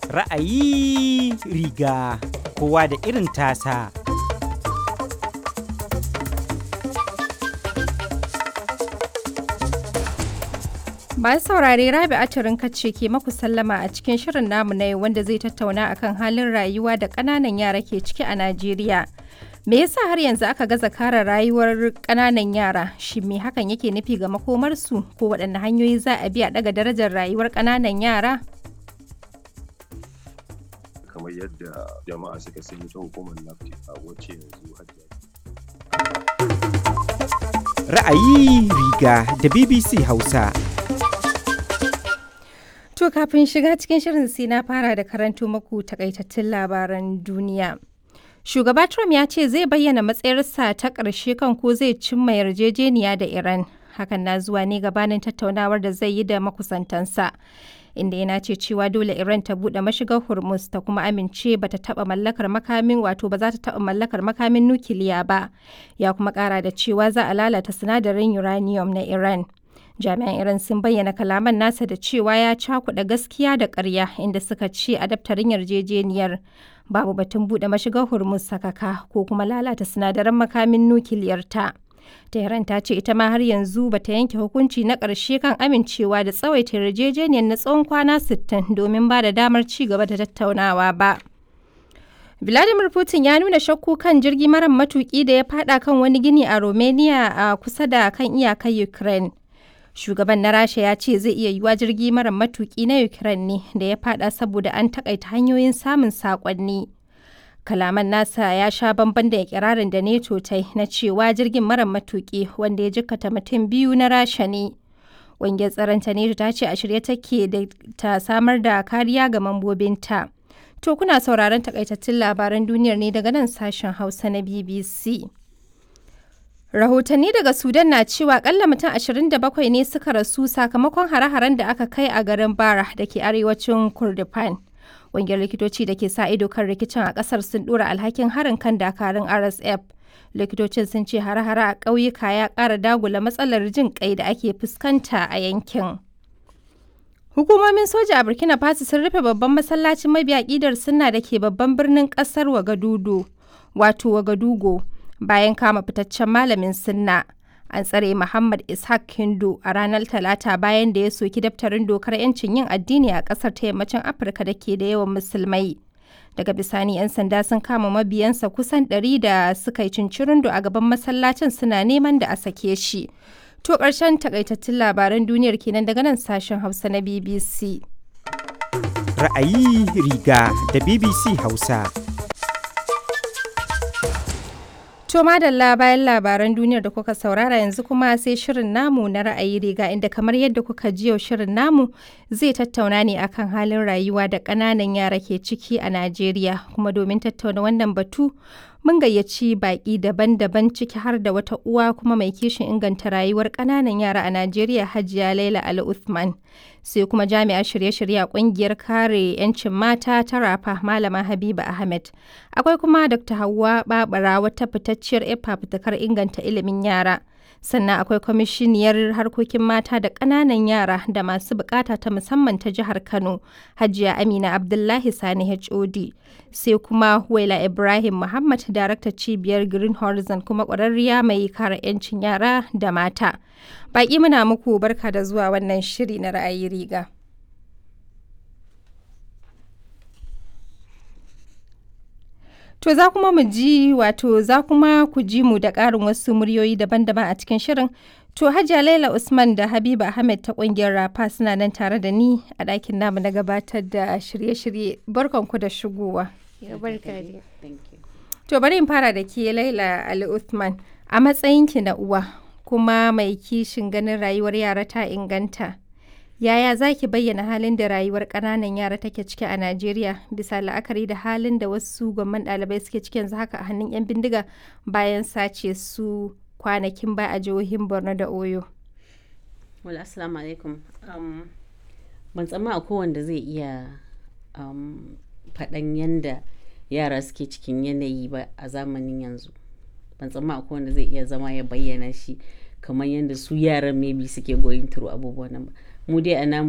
Ra'ayi riga kowa da irin tasa. Masu saurare Rabi Aturin kace ke maku sallama a cikin shirin namu na yau wanda zai tattauna akan halin rayuwa da ƙananan yara ke ciki a Najeriya. Me yasa har yanzu aka gaza kare rayuwar ƙananan yara? Shin me hakan yake nufi ga makomarsu ko waɗanne hanyoyi za a bi a ɗaga darajar rayuwar ƙananan yara? kamar yadda jama'a suka sani ta hukumar nafti a wacce yanzu hajiya Ra'ayi riga da BBC Hausa. To kafin shiga cikin shirin sai na fara da karanto maku takaitattun labaran duniya. Shugaba Trump ya ce zai bayyana matsayarsa ta ƙarshe kan ko zai cimma yarjejeniya da Iran. Hakan na zuwa ne gabanin tattaunawar da zai yi da makusantansa. Inda yana ce cewa dole Iran ta buɗe mashigar Hormuz ta kuma amince ba ta taɓa mallakar makamin wato ba za ta taɓa mallakar makamin nukiliya ba. Ya kuma ƙara da cewa za a lalata sinadarin uranium na Iran. jami'an iran sun bayyana kalaman nasa da cewa ya cakuɗa gaskiya da ƙarya inda suka ce a daftarin yarjejeniyar babu batun buɗe mashigar hormuz sakaka ko kuma lalata sinadaran makamin nukiliyar ta tehran ta ce ita ma har yanzu bata yanke hukunci na ƙarshe kan amincewa da tsawaita yarjejeniyar na tsawon kwana 60 domin ba da damar ci gaba da tattaunawa ba Vladimir Putin ya nuna shakku kan jirgi mara matuki da ya fada kan wani gini a Romania a kusa da kan iyakar Ukraine. shugaban na rasha ya ce zai iya yiwa jirgi mara matuki na ukraine ne da ya fada saboda an takaita hanyoyin samun sakonni kalaman nasa ya sha bamban da ikirarin da neto ta na cewa jirgin mara matuki wanda ya jikkata mutum biyu na rasha ne ƙungiyar tsaron ta neto ta ce a shirye take da ta samar da kariya ga mambobinta to kuna sauraron takaitattun labaran duniyar ne daga nan sashen hausa na bbc Rahotanni daga Sudan na cewa kalla mutum 27 ne suka rasu sakamakon hare-haren da aka kai a garin Bara da ke arewacin Kurdifan. Ƙungiyar likitoci da ke sa ido kan rikicin a ƙasar sun ɗora alhakin harin kan dakarun RSF. Likitocin sun ce hare-hare a ƙauyuka ya ƙara dagula matsalar jin ƙai da ake fuskanta a yankin. Hukumomin soja a Burkina Faso sun rufe babban masallacin mabiya ƙidar sunna da ke babban birnin ƙasar Wagadudu, wato Wagadugo. bayan kama fitaccen malamin sunna an tsare Muhammad Ishaq Hindu a ranar Talata bayan da ya soki daftarin dokar 'yancin yin addini a ƙasar ta yammacin Afirka da ke da yawan musulmai. Daga bisani 'yan sanda sun kama mabiyansa kusan ɗari da suka yi cincirindo a gaban masallacin suna neman da a sake shi. To ƙarshen takaitattun labaran duniyar kenan daga nan sashen Hausa na BBC. Ra'ayi riga da BBC Hausa. To madalla bayan labaran duniyar da kuka saurara yanzu kuma sai shirin namu na ra'ayi riga inda kamar yadda kuka ji yau shirin namu zai tattauna ne akan halin rayuwa da ƙananan yara ke ciki a Najeriya kuma domin tattauna wannan batu mun gayyaci baƙi daban-daban ciki har da wata uwa kuma mai kishin inganta rayuwar ƙananan yara a Najeriya Hajiya Laila Ali Uthman sai kuma jami'ar shirye-shirye a ƙungiyar kare 'yancin mata ta Rafa Malama Habiba Ahmed akwai kuma Dr. Hauwa Babara wata fitacciyar fafutukar inganta ilimin yara sannan akwai kwamishiniyar harkokin mata da ƙananan yara da masu bukata ta musamman ta jihar Kano Hajiya Amina Abdullahi Sani HOD sai kuma Waila Ibrahim Muhammad daraktar cibiyar Green Horizon kuma ƙwararriya mai kare 'yancin yara da mata. Baƙi muna muku barka da zuwa wannan shiri na ra'ayi riga. To za kuma mu ji wato za kuma ku ji mu da ƙarin wasu muryoyi daban-daban a cikin shirin. To Hajiya Laila Usman da Habiba Ahmed ta ƙungiyar Rafa suna nan tare da ni a ɗakin namu na gabatar da shirye-shirye. Barkanku da shigowa. To bari in fara da ke Laila Ali Uthman a matsayinki na uwa kuma mai kishin ganin rayuwar yara ta inganta. Yaya za ki bayyana halin da rayuwar ƙananan yara take ciki a Najeriya bisa la'akari da halin da wasu gwamman ɗalibai suke ciki yanzu haka a hannun 'yan bindiga bayan sace su kwanakin ba a jihohin Borno da Oyo. Wala assalamu alaikum. Um, ban tsamma a kowanda zai iya um, faɗan yanda yara suke cikin yanayi ba a zamanin yanzu. Ban tsamma a kowanda zai iya zama ya bayyana shi kamar yadda su yaran maybe suke going through abubuwan nan ba. Mu dai a namu